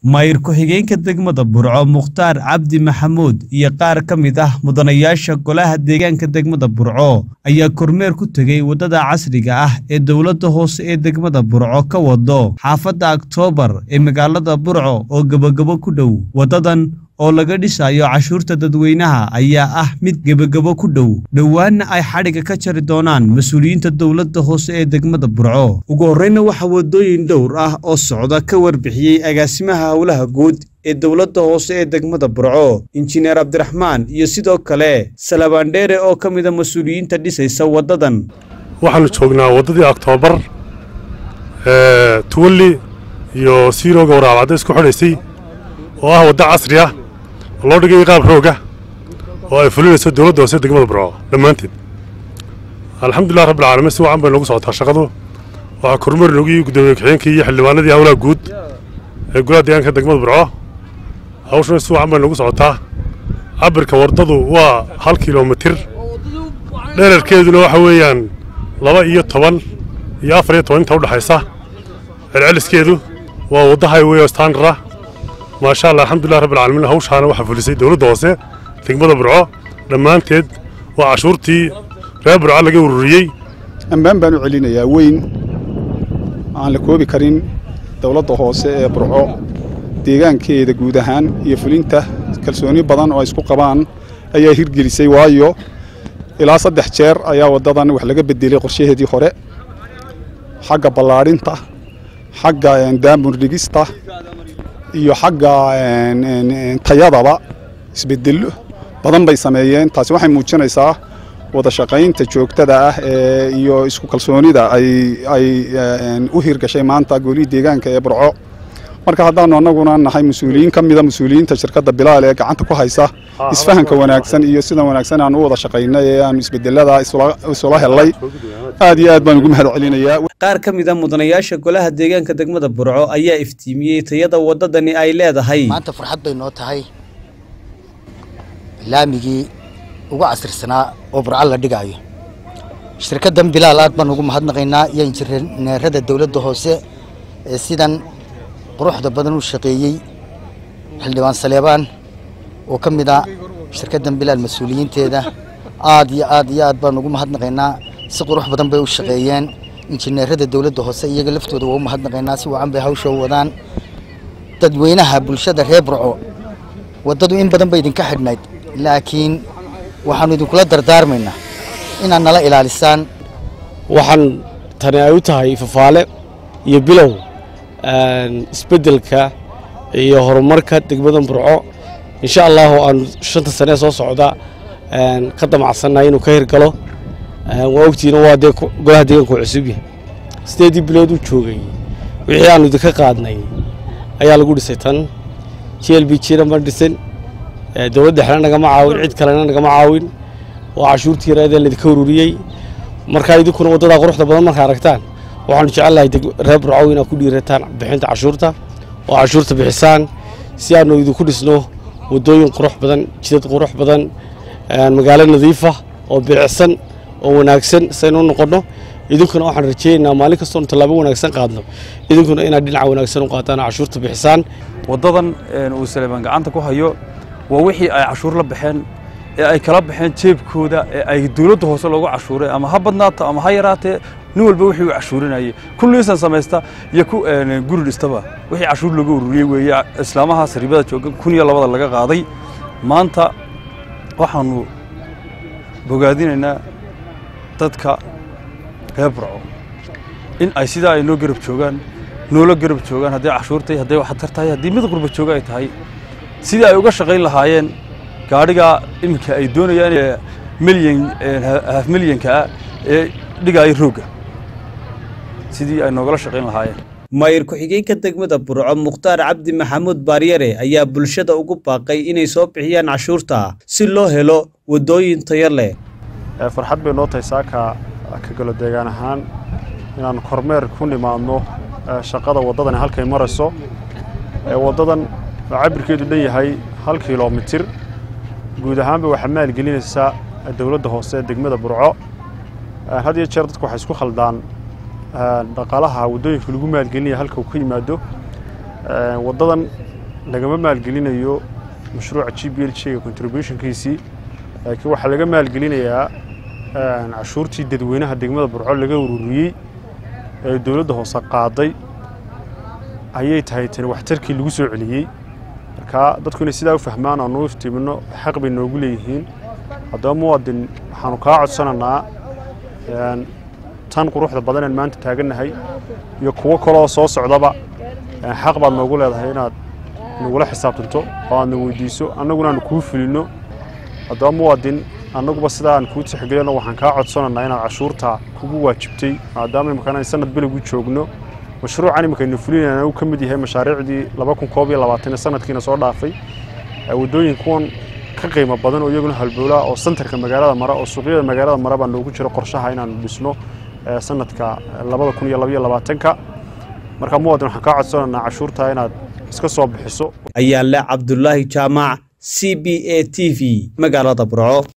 maayir ku-xigeenka degmada burco mukhtaar cabdi maxamuud iyo qaar ka mid ah mudanayaasha golaha deegaanka degmada burco ayaa kormeer ku tegey waddada casriga ah ee dowladda hoose ee degmada burco ka wado xaafadda aktoobar ee magaalada burco oo gebagabo ku dhow waddadan oo laga dhisayo cashuurta dadweynaha ayaa ah mid gebagabo ku dhow dhowaanna ay xadhigga ka jari doonaan mas-uuliyiinta dowladda hoose ee degmada burco ugu horreyna waxaa waddooyin dhowr ah oo socda ka warbixiyey agaasimaha howlaha guud ee dowladda hoose ee degmada burco injineer cabdiraxmaan iyo sidoo kale salabaandheere oo ka mida mas-uuliyiinta dhisaysa waddadan waxaanu joognaa waddadii oktoobar tuwalli iyo siirooga waraabcadda isku xidhaysay oo ah wadda casri ah oo loo dhigay qaab rooga oo ay fulinayso dowladda hoose degmada burco dhammaanteed alxamdulilah rabbilcaalamiin si wacan bay noogu socotaa shaqadu waxaa kormeer noogu yii guddoomiye ku-xigeenkii iyo xildhibaanadii howlaha guud ee golaha deegaanka degmada burco hawshuna si wacan bay noogu socotaa cabirka waddadu waa hal kilomitir dherarkeeduna waxa weeyaan laba iyo toban iyo afar iyo toban inta udhexaysa celceliskeedu waa wadda highway oo standard ah maasha allah alxamdulilah rabbilcaalamiin hawshaana waxaa fulisay dowladda hoose degmada burco dhammaanteed waa cashuurtii reer burco laga ururiyey ammaan baan u celinayaa weyn aan la koobi karin dowladda hoose ee burco deegaankeeda guud ahaan iyo fulinta kalsooni badan oo ay isku qabaan ayaa hirgelisay waayo ilaa saddex jeer ayaa waddadan wax laga bedelay qorshaheedii hore xagga ballaadhinta xagga daamur dhigista iyo xagga tayadaba isbedello badan bay sameeyeen taasi waxay muujinaysaa wada shaqaynta joogtada ah ee iyo isku kalsoonida ay ay u hirgashay maanta golihii deegaanka ee burco marka haddaannu annaguna nahay mas-uuliyiin ka mida mas-uuliyiinta shirkadda bilaal ee gacanta ku haysa isfahanka wanaagsan iyo sida wanaagsan aan u wada shaqaynay ee aanu isbedelada isula hellay aad iyo aad baan ugu mahad celinayaa qaar ka mid a mudanayaasha golaha deegaanka degmada burco ayaa iftiimiyey tayada waddadani ay leedahay maanta farxad bay noo tahay laamigii ugu casrisanaa oo burco la dhigaayo shirkaddan bilaal aad baan ugu mahadnaqaynaa iyo injineerada dowladda hoose ee sidan quruxda badan u shaqeeyey xildhibaan saleebaan oo ka mid a shirkaddan bilaal mas-uuliyiinteeda aad iyo aad iyo aad baan ugu mahadnaqaynaa si qurux badan bay u shaqeeyeen injineerada dowladda hoose iyaga laftooda waa u mahadnaqaynaa si wacan bay hawsha u wadaan dadweynaha bulshada reer burco waddadu in badan bay idinka xidhnayd laakiin waxaannu idinkula dardaarmaynaa inaad nala ilaalisaan waxaan tani ay u tahay fafaale iyo bilow isbeddelka iyo horumarka degmada burco insha allahu aanu shanta sanee soo socda ka damacsannahay inuu ka hirgalo waa ogtiina waa dee golaha deegaanku cusubya sideedii bilood u joogay wixii aanu idinka qaadnay ayaa lagu dhisay tan j l b jna ma dhisin dowladda xena nagama caawin cid kalena nagama caawin waa cashuurtii yareedee laydinka ururiyey markaa idinkuna waddadaa quruxda badan markaa aragtaan waxaanu jecelnahay reer burcow inaad ku dhiirataan bixinta cashuurta oo cashuurta bixisaan si aanu idinku dhisno waddooyin qurux badan jidad qurux badan magaalo nadiifa oo bilicsan oo wanaagsan saynu u noqonno idinkuna waxaan rajaynaynaa maalin kastoonu tallaabo wanaagsan qaadno idinkuna inaad dhinaca wanaagsan u qaataan oo cashuurta bixisaan waddadan uu saleebaan gacanta ku hayo waa wixii ay cashuur la baxeen ee ay kala baxeen jeebkooda ee ay dowladda hoose loogu cashuuray ama ha badnaato ama ha yaraatee nin walba wixii uu cashuurinayay kulliisan samaysta iyo ku guri dhistaba wixii cashuur looga ururiyey weeye islaamahaas ribada jooga kun iyo labada laga qaaday maanta waxaanu bogaadinaynaa dadka reer burco in ay sidaa ay noo garab joogaan noola garab joogaan hadday cashuurtay hadday waxtar tahay haddii mid qurba jooga ay tahay sidii ay uga shaqayn lahaayeen gaadhigaa iminka ay doonayaan milyan haaf milyanka ah ee dhigaaya roogga sidii ay noogala shaqayn lahaayeen maayir ku-xigeenka degmada burco mukhtaar cabdi maxamuud baaryare ayaa bulshada ugu baaqay inay soo bixiyaan cashuurta si loo helo waddooyin tayo leh farxad bay noo tahay saaka ka galo deegaan ahaan inaan kormeer ku nimaadno shaqada waddadani halkay marayso waddadan oo cabirkeedu dhan yahay hal kilomitir guud ahaanba waxaa maalgelinaysaa dowladda hoose ee degmada burco had iyo jeer dadku waxay isku khaldaan dhaqaalaha waddooyinka lagu maalgelinaya halka uu ka yimaado waddadan lagama maalgelinayo mashruuca g b l g-ga contributionkiisii laakiin waxaa laga maalgelinayaa cashuurtii dadweynaha degmada burco laga ururiyey ee dowladda hoose qaaday ayay tahay tani waxtarkii lagu soo celiyey marka dadku inay sidaa u fahmaan aanu u iftiimino xaq bay noogu leeyihiin haddaba muwaadin waxaanu kaa codsananaa tan quruxda badan aan maanta taagannahay iyo kuwo kaleoo soo socdaba xaq baad noogu leedahay inaad nagula xisaabtanto oo aadna weydiiso annaguna aanu kuu fulinno haddaba muwaadin annaguba sidaa aan kuu tixgelino waxaan kaa codsananaa inaad cashuurta kugu waajibtay maadaama imikana sanad beligu joogno mashruucan iminkaynu fulinayna uu ka mid yahay mashaariicdii laba kun koob iyo labaatan sanadkiina soo dhaafay waddooyin kuwan ka qiimo badan oo iyaguna halbowlaa oo santarka magaalada mara oo suuqyada magaalada mara baa noogu jiro qorshaha inaanu dhisno sanadka labada kun iyo labaiyo labaatanka marka muwaadin waxaan kaa codsananaa cashuurta inaad iska soo bixiso ayaale cabdulaahi jaamac c b a t v magaalada burco